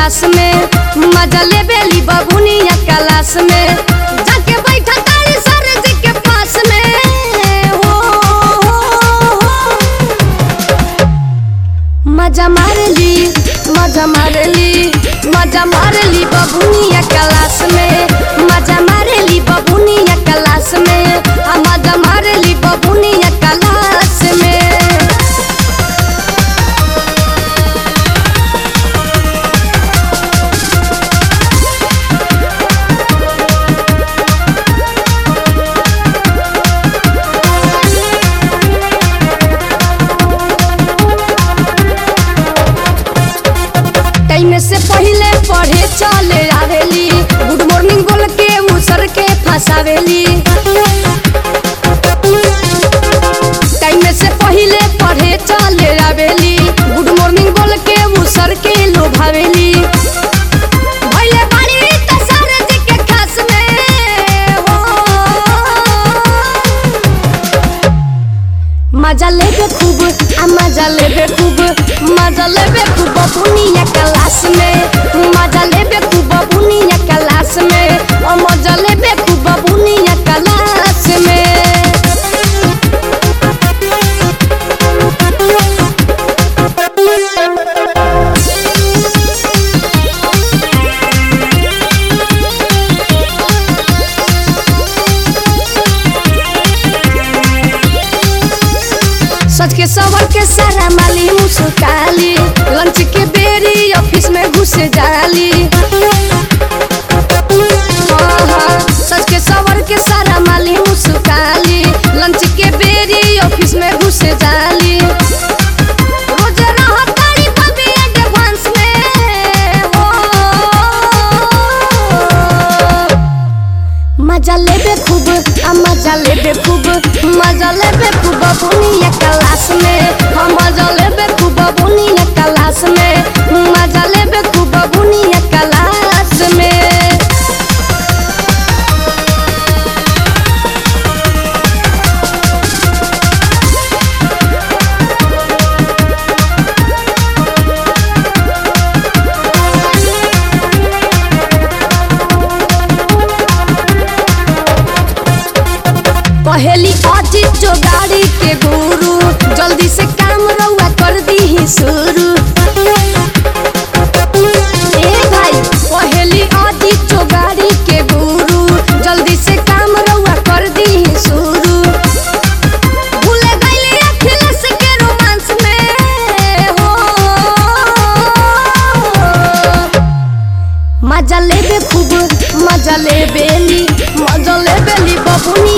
Class में मजा ले बेली बबुनिया क्लास में जाके बैठा तारी सर जी के पास में हो, हो, हो। मजा मारली मजा मारली मजा मारली बबुनिया क्लास में मजा मारली बबुनिया क्लास में आ मजा मारली बबुनिया क्लास में टाइम से पहले पढ़े चले आवेली गुड मॉर्निंग बोल के मुसर के फंसावेली टाइम से पहले पढ़े चले आवेली गुड मॉर्निंग बोल के मुसर के लोभावेली भइले बाड़ी त सर जी के खास में हो मजा लेबे खूब आ मजा लेबे खूब मजा लेबे खूब बुनिया क्लास में मजा लेबे खूब बुनिया क्लास में ओ मजा लेबे खूब बुनिया क्लास में सच के सवर के सारा माली मुस्काली लंच के बेरी ऑफिस में घुस जाली हाँ, हाँ, सच के सवर के सारा माली मुस्काली लंच के बेरी ऑफिस में घुस जाली रोज रहत तारी बबी एडवांस में हो मजा लेबे खूब आ मजा लेबे खूब मजा लेबे खूब बुनिया क्लास में हम मजा लेबे खूब बुनिया क्लास में मजा लेबे खूब बुनिया क्लास में पहली अजीत जो गाड़ी के गुरु जल्दी से काम रउआ कर दी ही शुरू ए भाई पहली अजीत जो गाड़ी के गुरु जल्दी से काम रउआ कर दी ही शुरू भूले गइली अखिलेश के रोमांस में हो मजा लेबे खूब मजा लेबेली मजा लेबेली बबुनी